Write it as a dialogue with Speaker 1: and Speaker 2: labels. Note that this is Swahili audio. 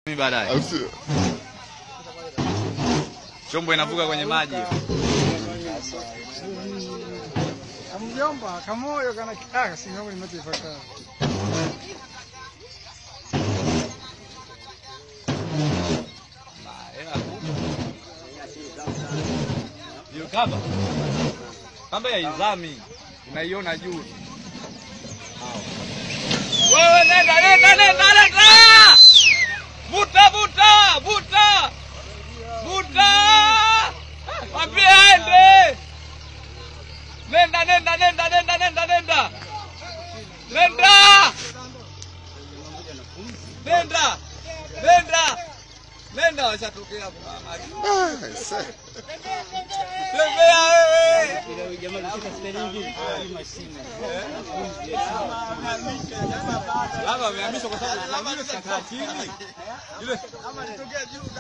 Speaker 1: Mimi baadaye.
Speaker 2: Au sio?
Speaker 1: Chombo inavuka kwenye maji.
Speaker 3: Mjomba, kamoyo kana kitaka singamu nimetifaka.
Speaker 1: Hiyo kamba. Kamba ya izami. Unaiona juu. Wewe nenda nenda nenda nenda. Vuta vuta vuta. Vuta. Mwambie aende. Nenda nenda nenda nenda nenda nenda. Nenda. Nenda. Nenda. Nenda washatokea hapo.
Speaker 2: Ah, sasa.
Speaker 1: Tembea wewe. Labda amehamishwa kwa sababu amehamishwa kakaa chini. Yule